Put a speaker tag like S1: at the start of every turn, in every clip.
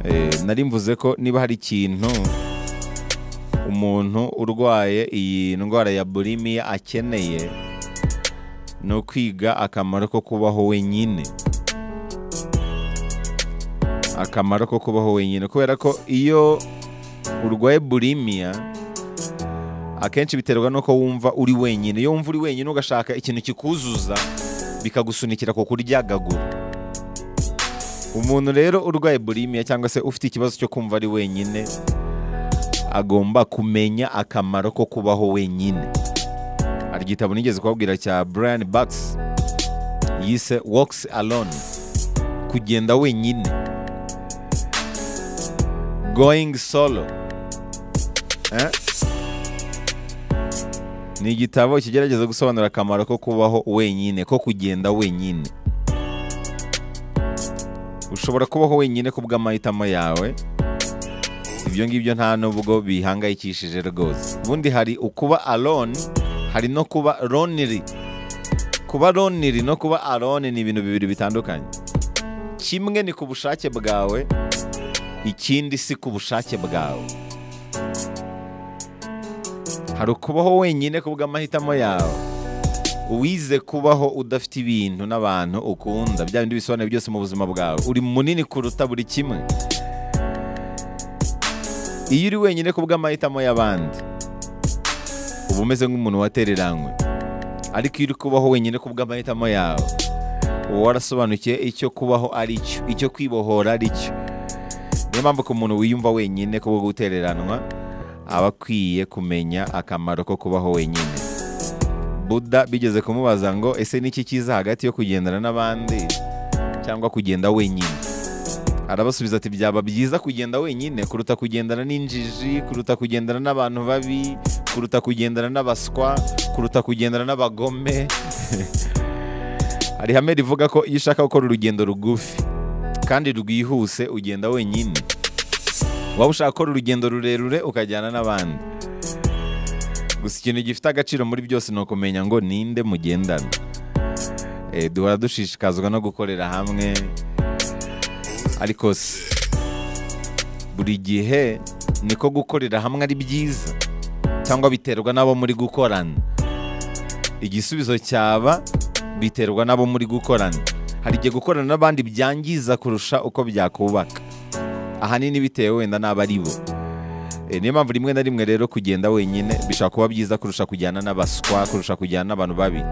S1: Eh, nari mvuze ko niba hari ikintu umuntu urwaye iyi ndwara ya burimiya akeneye ni ukwiga akamaro ko kubaho wenyine akamaro ko kubaho wenyine kubera ko iyo urwaye burimiya akenshi biterwa n'uko wumva uri wenyine iyo wumva uri wenyine ugashaka ikintu kikuzuza bikagusunikira ku kuryagagura umuntu rero urwaye burimiya cyangwa se ufite ikibazo cyo kumva ari wenyine agomba kumenya akamaro ko kubaho wenyine hari igitabo nigeze kubabwira cya Brian Bucks yise Walks Alone kugenda wenyine Going Solo Eh? ni igitabo kigerageza gusobanura akamaro ko kubaho wenyine ko kugenda wenyine ushobora kubaho wenyine ku bw'amahitamo yawe ibyo ngibyo nta nubwo bihangayikishije rwose ubundi hari ukuba alone hari no kuba lonely kuba lonely no kuba alone ni ibintu bibiri bitandukanye kimwe ni ku bushake bwawe ikindi si ku bushake bwawe hari ukubaho wenyine ku bw'amahitamo yawe uwize kubaho udafite ibintu n'abantu ukunda bya bindi bisobanuye byose mu buzima bwawe uri munini kuruta buri kimwe iyo uri wenyine ku bw'amahitamo y'abandi uba umeze nk'umuntu watereranywe ariko iyo uri kubaho wenyine ku bw'amahitamo yawe uba warasobanukiye icyo kubaho ari cyo icyo kwibohora ari cyo niyo mpamvu ku muntu wiyumva wenyine kubwo gutereranwa aba akwiye kumenya akamaro ko kubaho wenyine buda bigeze kumubaza ngo ese niki cyiza hagati yo kugendana n'abandi cyangwa kugenda wenyine arabasubiza ati byaba byiza kugenda wenyine kuruta kugendana n'injiji kuruta kugendana n'abantu babi kuruta kugendana n'abaswa kuruta kugendana n'abagome hari ihame rivuga ko iyo ushaka gukora urugendo rugufi kandi rwihuse ugenda wenyine waba ushaka gukora urugendo rurerure ukajyana n'abandi gusa ikintu gifite agaciro muri byose ni ukumenya ngo ninde mugendana Eh, duhora dushishikazwa no gukorera hamwe ariko si buri gihe niko gukorera hamwe ari byiza cyangwa biterwa n'abo muri gukorana igisubizo cyaba biterwa n'abo muri gukorana hari igihe gukorana n'abandi byangiza kurusha uko byakubaka ahanini bitewe wenda n'abo ari bo Eh, niyo mpamvu rimwe na rimwe rero kugenda wenyine bishobora kuba byiza kurusha kujyana n'abaswa kurusha kujyana n'abantu babi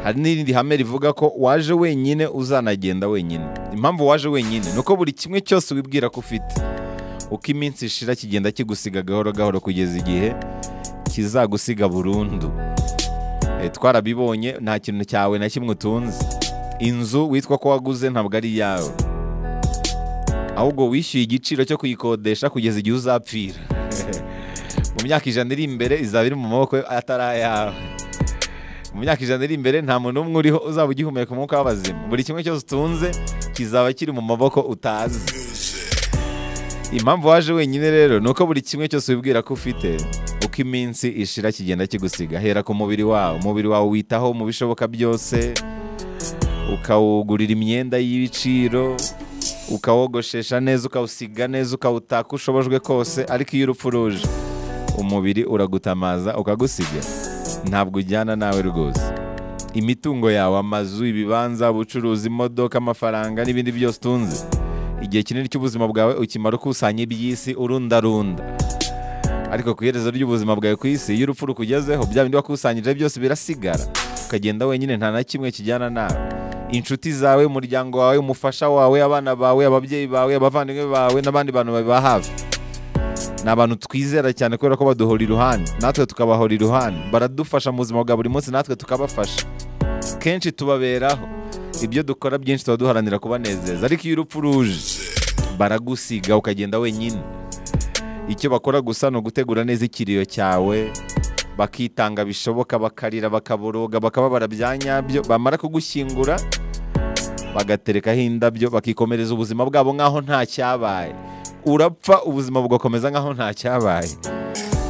S1: hari n'irindi hame rivuga ko waje wenyine uzanagenda wenyine impamvu waje wenyine ni uko buri kimwe cyose wibwira ko ufite uko iminsi ishira kigenda kigusiga gahoro gahoro kugeza igihe kizagusiga burundu Eh, twarabibonye nta kintu cyawe na kimwe utunze inzu witwa ko waguze ntabwo ari iyawe ahubwo wishyuye igiciro cyo kuyikodesha kugeza igihe uzapfira mu myaka ijana iri imbere izaba iri mu maboko atari ayawe mu myaka ijana iri imbere nta muntu n'umwe uriho uzaba ugihumeka umwuka w'abazima buri kimwe cyose utunze kizaba kiri mu maboko utazi impamvu waje wenyine rero ni uko buri kimwe cyose wibwira ko ufite uko iminsi ishira kigenda kigusiga hera ku mubiri wawe umubiri wawe witaho mu bishoboka byose ukawugurira imyenda y'ibiciro ukawogoshesha neza ukawusiga neza ukawutaka ushobojwe kose ariko iyo urupfu ruje umubiri uragutamaza ukagusiga ntabwo ujyana nawe rwose imitungo yawe amazu ibibanza ubucuruzi imodoka amafaranga n'ibindi byose utunze igihe kinini cy'ubuzima bwawe ukimara ukusanya iby'isi urundarunda ariko ku iherezo ry'ubuzima bwawe ku isi iyo urupfu rukugezeho bya bindi wakusanyije byose birasigara ukagenda wenyine nta na kimwe kijyana nawe inshuti zawe umuryango wawe umufasha wawe abana bawe ababyeyi bawe abavandimwe bawe n'abandi bantu bawe ba hafi ni abantu twizera cyane kubera ko baduhora iruhande natwe tukabahora iruhande baradufasha mu buzima bwa buri munsi natwe tukabafasha kenshi tubaberaho ibyo dukora byinshi tuba duharanira kubanezeza ariko iyo urupfu ruje baragusiga ukagenda wenyine icyo bakora gusa ni ugutegura neza ikiriyo cyawe bakitanga bishoboka bakarira bakaboroga bakababara bya nyabyo bamara kugushyingura bagaterekaho indabyo bakikomereza ubuzima bwabo nk'aho nta cyabaye urapfa ubuzima bugakomeza nk'aho nta cyabaye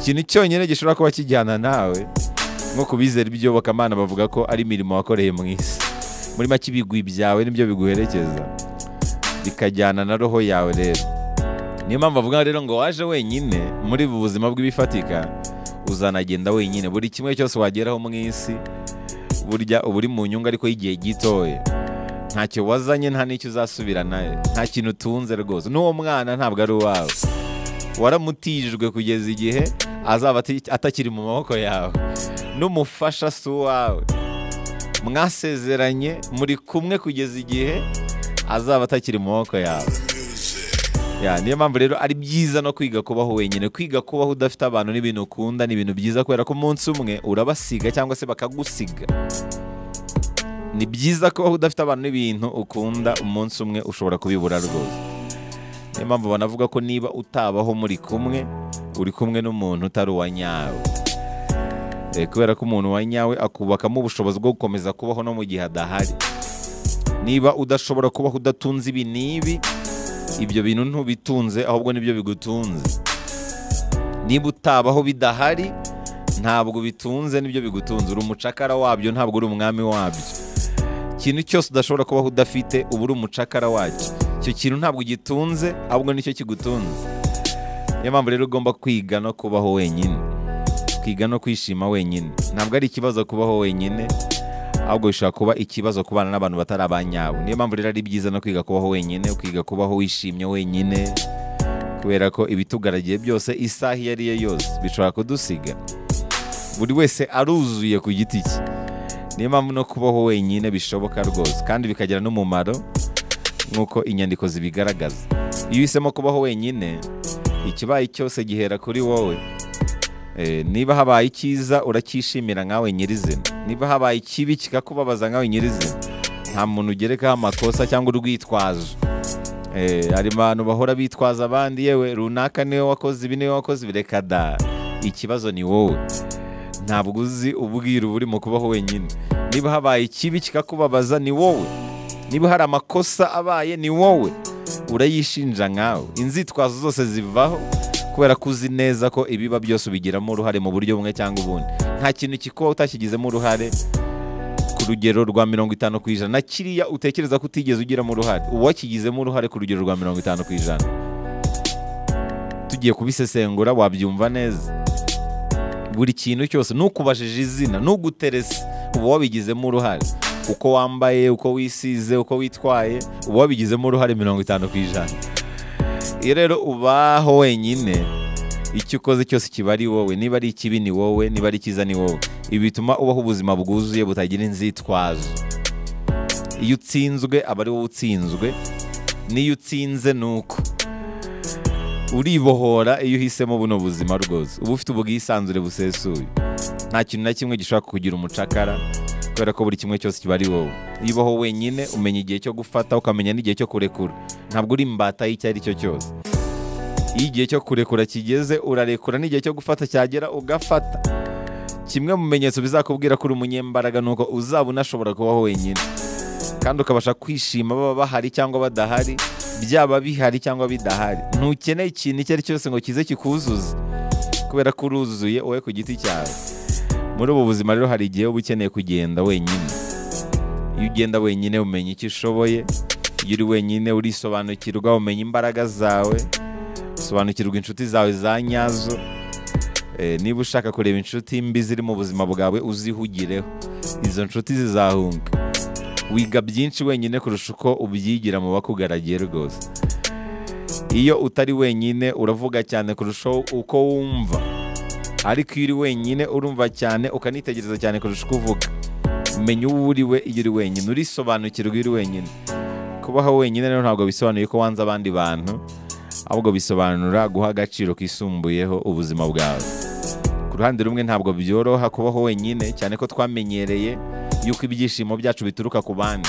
S1: ikintu cyonyine gishobora kuba kijyana nawe nko ku bizera iby'iyobokamana bavuga ko ari imirimo wakoreye mu isi muri make ibigwi byawe nibyo biguherekeza bikajyana na roho yawe rero niyo mpamvu avuga rero ngo waje wenyine muri ubu buzima bw'ibifatika uzanagenda wenyine buri kimwe cyose wageraho mu isi burya uba uri mu nyungu ariko y'igihe gitoya ntacyo wazanye nta n'icyo uzasubirana nta kintu utunze rwose n'uwo mwana ntabwo ari uwawe waramutijwe kugeza igihe azaba ati- atakiri mu maboko yawe n'umufasha si uwawe mwasezeranye muri kumwe kugeza igihe azaba atakiri mu maboko yawe Ya, niyo mpamvu rero ari byiza no kwiga kubaho wenyine kwiga kubaho udafite abantu n'ibintu ukunda ni ibintu byiza kubera ko umunsi umwe urabasiga cyangwa se bakagusiga ni byiza kubaho udafite abantu n'ibintu ukunda umunsi umwe ushobora kubibura rwose niyo mpamvu banavuga ko niba utabaho muri kumwe uri kumwe n'umuntu utari uwa nyawe Eh, kubera ko umuntu wa nyawe akubakamo ubushobozi bwo gukomeza kubaho no mu gihe adahari niba udashobora kubaho udatunze ibi n'ibi ibyo bintu ntubitunze ahubwo nibyo bigutunze niba utabaho bidahari ntabwo bitunze nibyo bigutunze uri umucakara wabyo ntabwo uri umwami wabyo ikintu cyose udashobora kubaho udafite uba uri umucakara wacyo icyo kintu ntabwo ugitunze ahubwo nicyo kigutunze niyo mpamvu rero ugomba kwiga no kubaho wenyine kwiga no kwishima wenyine ntabwo ari ikibazo kubaho wenyine ahubwo bishobora kuba ikibazo ku bana n'abantu batari abanyabo niyo mpamvu rero ari byiza no kwiga kubaho wenyine ukiga kubaho wishimye wenyine kubera ko ibitugaragiye byose isaha iyo ari yo yose bishobora kudusiga buri wese aruzuye ku giti cye niyo mpamvu no kubaho wenyine bishoboka rwose kandi bikagira n'umumaro nk'uko inyandiko zibigaragaza iyo uhisemo kubaho wenyine ikibaye cyose gihera kuri wowe Eh, niba habaye icyiza uracyishimira nkawe nyirizina niba habaye ikibi kikakubabaza nkawe nyirizina nta muntu ugerekaho amakosa cyangwa urwitwazo Eh, hari abantu bahora bitwaza abandi yewe runaka niwe wakoze ibi niwe wakoze ibi reka da ikibazo ni wowe ntabwo uzi ubwira uba uri mu kubaho wenyine niba habaye ikibi kikakubabaza ni wowe niba hari amakosa abaye ni wowe urayishinja nkawe inzitwazo zose zivaho kubera ko uzi neza ko ibiba byose ubigiramo uruhare mu buryo bumwe cyangwa ubundi nta kintu kikuba utashyigizemo uruhare ku rugero rwa mirongo itanu ku ijana na kiriya utekereza ko utigeze ugiramo uruhare uwakigizemo uruhare ku rugero rwa mirongo itanu ku ijana tugiye kubisesengura wabyumva neza buri kintu cyose nukubajije izina nuguterese uba wabigizemo uruhare uko wambaye uko wisize uko witwaye uba wabigizemo uruhare mirongo itanu ku ijana iyo rero ubaho wenyine icyo ukoze cyose kiba ari wowe niba ari ikibi ni wowe niba ari icyiza ni wowe ibi bituma ubaho ubuzima bwuzuye butagira inzitwazo iyo utsinzwe aba ari wowe utsinzwe n'iyo utsinze ni uko uribohora iyo uhisemo buno buzima rwose uba ufite ubwisanzure busesuye nta kintu na kimwe gishobora kukugira umucakara kubera ko buri kimwe cyose kiba ari wowe iyo ubaho wenyine umenya igihe cyo gufata ukamenya n'igihe cyo kurekura ntabwo uri imbata y'icyo ari cyo cyose iyo igihe cyo kurekura kigeze urarekura n'igihe cyo gufata cyagera ugafata kimwe mu bimenyetso bizakubwira ko uri umunyembaraga ni uko uzaba unashobora kubaho wenyine kandi ukabasha kwishima baba bahari cyangwa badahari byaba bihari cyangwa bidahari ntukeneye ikintu icyo ari cyo cyose ngo kize kikuzuze kubera ko uruzuye wowe ku giti cyawe muri ubu buzima rero hari igihe uba ukeneye kugenda wenyine iyo ugenda wenyine umenya icyo ushoboye iyo uri wenyine urisobanukirwa umenya imbaraga zawe usobanukirwa inshuti zawe za nyazo Eh, niba ushaka kureba inshuti mbi ziri mu buzima bwawe uzihugireho izo nshuti zizahunga wiga byinshi wenyine kurusha uko ubyigira mu bakugaragiye rwose iyo utari wenyine uravuga cyane kurushaho uko wumva ariko iyo uri wenyine urumva cyane ukanitegereza cyane kurusha uko uvuga menya uwo uri we iyo uri wenyine urisobanukirwa iyo uri wenyine kubaho wenyine rero ntabwo bisobanuye ko wanze abandi bantu ahubwo bisobanura guha agaciro kisumbuyeho ubuzima bwawe ku ruhande rumwe ntabwo byoroha kubaho wenyine cyane ko twamenyereye yuko ibyishimo byacu bituruka ku bandi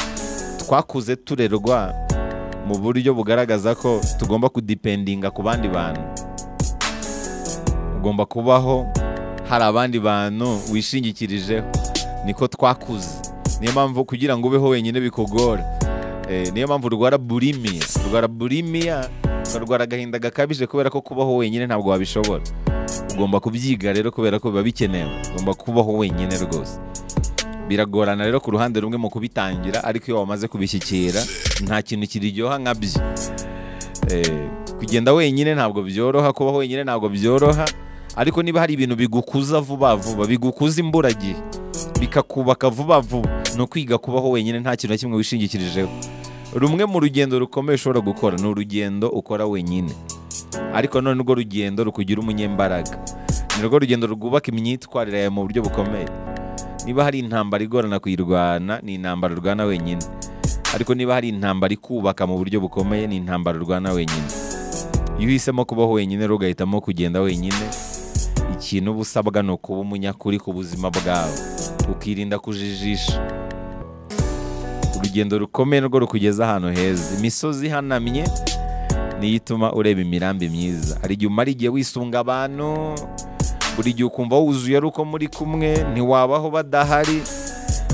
S1: twakuze turerwa mu buryo bugaragaza ko tugomba kudipendinga ku bandi bantu ugomba kubaho hari abandi bantu wishingikirijeho niko twakuze niyo mpamvu kugira ngo ubeho wenyine bikugora Eh, niyo mpamvu urwara burimiya urwara burimiya ukarwara agahinda gakabije kubera ko kubaho wenyine ntabwo wabishobora ugomba kubyiga rero kubera ko biba bikenewe ugomba kubaho wenyine rwose biragorana rero ku ruhande rumwe mu kubitangira ariko iyo wamaze kubishyikira nta kintu kiryoha nka byo Eh, kugenda wenyine ntabwo byoroha kuba wenyine ntabwo byoroha ariko niba hari ibintu bigukuza vuba vuba bigukuza imburagihe bikakubaka vuba vuba ni ukwiga kubaho wenyine nta kintu na kimwe wishingikirijeho rumwe mu rugendo rukomeye ushobora gukora ni urugendo ukora wenyine ariko none urwo rugendo rukugira umunyembaraga ni rwo rugendo rwubaka imyitwarire yawe mu buryo bukomeye niba hari intambara igorana kuyirwana ni intambara urwana wenyine ariko niba hari intambara ikubaka mu buryo bukomeye ni intambara urwana wenyine iyo uhisemo kubaho wenyine rero ugahitamo kugenda wenyine ikintu uba usabwa ni ukuba umunyakuri ku buzima bwawe ukirinda kujijisha urugendo rukomeye rwo rukugeza ahantu heza imisozi ihanamye niyo ituma ureba imirambi myiza hari igihe umara igihe wisunga abantu buri gihe ukumva wuzuye ari uko muri kumwe ntiwabaho badahari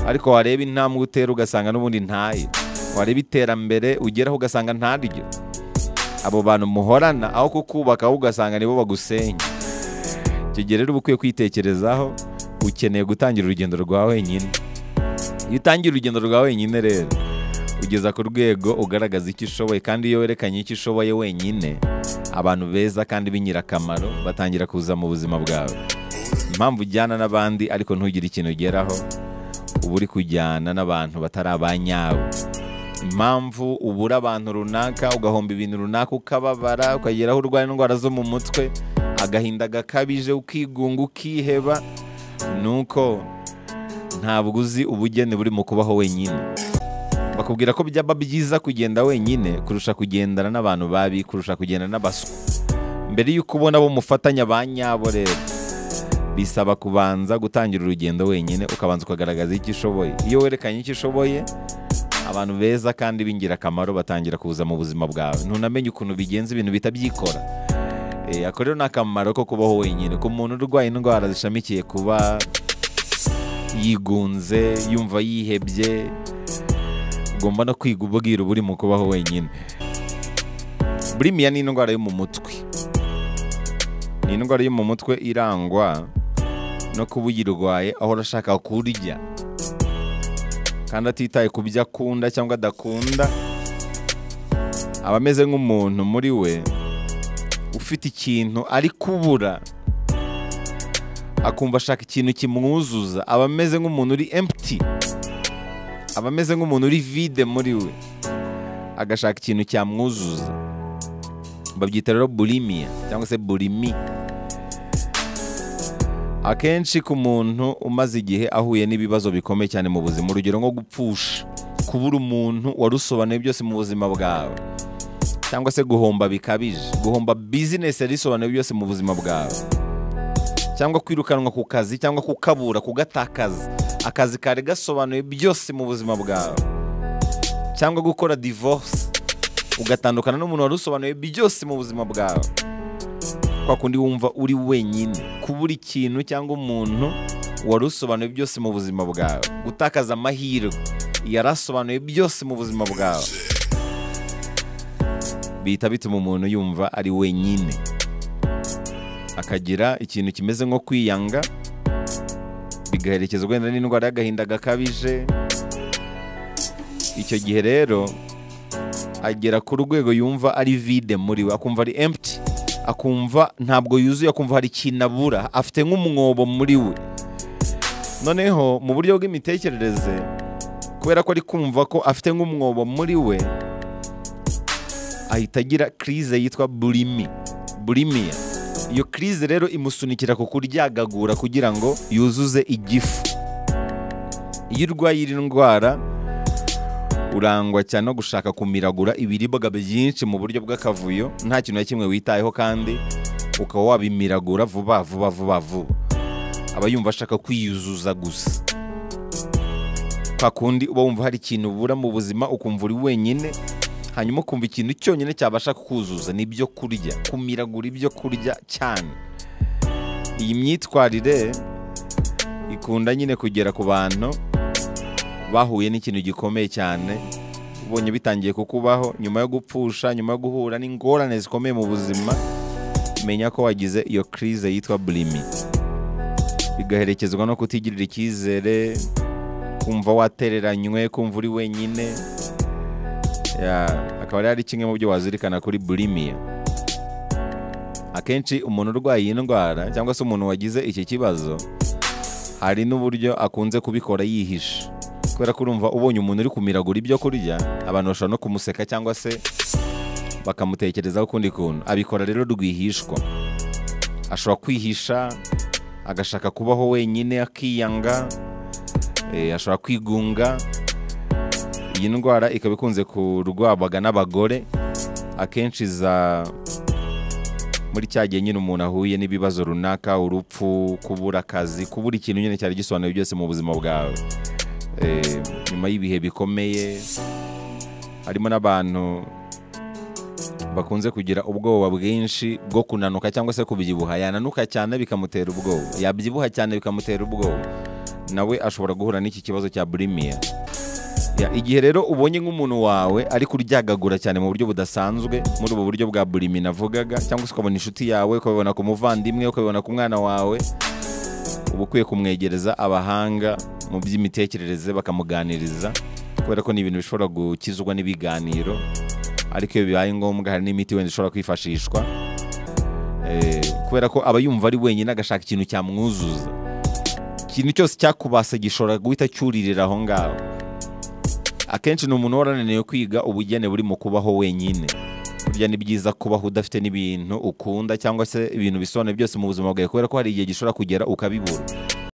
S1: ariko wareba intambwe utera ugasanga n'ubundi ntaye wareba iterambere ugeraho ugasanga ntaryo abo bantu muhorana aho kukubaka ahubwo ugasanga nibo bagusenya icyo gihe rero uba ukwiye kwitekerezaho ukeneye gutangira urugendo rwa wenyine iyo utangiye urugendo rwa wenyine rero ugeza ku rwego ugaragaza icyo ushoboye kandi iyo werekanye icyo ushoboye wenyine abantu beza kandi b'ingirakamaro batangira kuza mu buzima bwawe impamvu ujyana n'abandi ariko ntugire ikintu ugeraho uba uri kujyana n'abantu batari abanyawe impamvu ubura abantu runaka ugahomba ibintu runaka ukababara ukagera aho urwara indwara zo mu mutwe agahinda gakabije ukigunga ukiheba ni uko ntabwo uzi ubugeni buri mu kubaho wenyine bakubwira ko byaba byiza kugenda wenyine kurusha kugendana n'abantu babi kurusha kugendana n'abaswa mbere y'uko ubona bo mufatanya ba nyabo rero bisaba kubanza gutangira urugendo wenyine ukabanza ukagaragaza icyo ushoboye iyo werekanye icyo ushoboye abantu beza kandi b'ingirakamaro batangira kuza mu buzima bwawe ntunamenye ukuntu bigenza ibintu bitabyikora Eh, ako rero ni akamaro ko kubaho wenyine ku muntu urwaye indwara zishamikiye kuba yigunze yumva yihebye ugomba no kwiga ubwira uburi mu kubaho wenyine burimiya ni indwara yo mu mutwe ni indwara yo mu mutwe irangwa no kuba uyirwaye ahora ashaka kurya kandi atitaye ku byo akunda cyangwa adakunda aba ameze nk'umuntu muri we ufite ikintu ari kubura akumva ashaka ikintu kimwuzuza aba ameze nk'umuntu uri empty aba ameze nk'umuntu uri vide muri we agashaka ikintu cyamwuzuza babyita rero burimiya cyangwa se burimi akenshi ku muntu umaze igihe ahuye n'ibibazo bikomeye cyane mu buzima urugero nko gupfusha kubura umuntu warusobanuye byose mu buzima bwawe cyangwa se guhomba bikabije guhomba bizinesi yari isobanuye byose mu buzima bwawe cyangwa kwirukanwa ku kazi cyangwa kukabura kugatakaza akazi kari gasobanuye byose mu buzima bwawe cyangwa gukora divorce ugatandukana n'umuntu wari usobanuye byose mu buzima bwawe kwa kundi wumva uri wenyine kubura ikintu cyangwa umuntu wari usobanuye byose mu buzima bwawe gutakaza amahirwe yarasobanuye byose mu buzima bwawe bihita bituma umuntu yumva ari wenyine akagira ikintu kimeze nko kwiyanga bigaherekezwa wenda n'indwara y'agahinda gakabije icyo gihe rero agera ku rwego yumva ari vide muri we akumva ari empty akumva ntabwo yuzuye akumva hari ikintu abura afite nk'umwobo muri we noneho mu buryo bw'imitekerereze kubera ko ari kumva ko afite nk'umwobo muri we ahita agira kirize yitwa burimi burimiya iyo kirize rero imusunikira ku kuryagagura kugira ngo yuzuze igifu iyo urwaye iyi ndwara urangwa cyane no gushaka kumiragura ibiribwa byinshi mu buryo bw'akavuyo nta kintu na kimwe witayeho kandi ukaba wabimiragura vuba vuba vuba vuba aba yumva ashaka kwiyuzuza gusa kwa kundi uba wumva hari ikintu ubura mu buzima ukumva uri wenyine hanyuma ukumva ikintu cyonyine cyabasha kukuzuza ni ibyo kurya kumiragura ibyo kurya cyane iyi myitwarire ikunda nyine kugera ku bantu bahuye n'ikintu gikomeye cyane ubonye bitangiye kukubaho nyuma yo gupfusha nyuma yo guhura n'ingorane zikomeye mu buzima menya ko wagize iyo kirize yitwa burimi bigaherekezwa no kutigirira icyizere kumva watereranywe kumva uri wenyine Ya, akaba ari kimwe mu byo wazirikana kuri bulimiya akenshi umuntu urwaye iyi ndwara cyangwa se umuntu wagize iki kibazo hari n'uburyo akunze kubikora yihishe kubera ko urumva ubonye umuntu uri kumiragura ibyo kurya abantu bashobora no kumuseka cyangwa se bakamutekerezaho ukundi kuntu abikora rero rwihishwa ashobora kwihisha agashaka kubaho wenyine akiyanga eh, ashobora kwigunga iyi ndwara ikaba ikunze kurwabwaga n'abagore akenshi za muri cya gihe nyine umuntu ahuye n'ibibazo runaka urupfu kubura akazi kubura ikintu nyine cyari gisobanuye byose mu buzima bwawe Eh, nyuma y'ibihe bikomeye harimo n'abantu bakunze kugira ubwoba bwinshi bwo kunanuka cyangwa se kubyibuha yananuka cyane bikamutera ubwoba yabyibuha cyane bikamutera ubwoba nawe ashobora guhura n'iki kibazo cya bulimiya Ya, igihe rero ubonye nk'umuntu wawe ari kuryagagura cyane mu buryo budasanzwe muri ubu buryo bwa burimi navugaga cyangwa se ukabona inshuti yawe ukabibona ku muvandimwe ukabibona ku mwana wawe uba ukwiye kumwegereza abahanga mu by'imitekerereze bakamuganiriza kubera ko ni ibintu bishobora gukizwa n'ibiganiro ariko iyo bibaye ngombwa hari n'imiti wenda ishobora kwifashishwa Eh, kubera ko aba yumva ari wenyine agashaka ikintu cyamwuzuza ikintu cyose cyakubasa gishobora guhita cyuririra aho ngaho akenshi ni umuntu warananiwe kwiga ubugeni buri mu kubaho wenyine burya ni byiza kubaho udafite n'ibintu ukunda cyangwa se ibintu bisobanuye byose mu buzima bwawe kubera ko hari igihe gishobora kugera ukabibura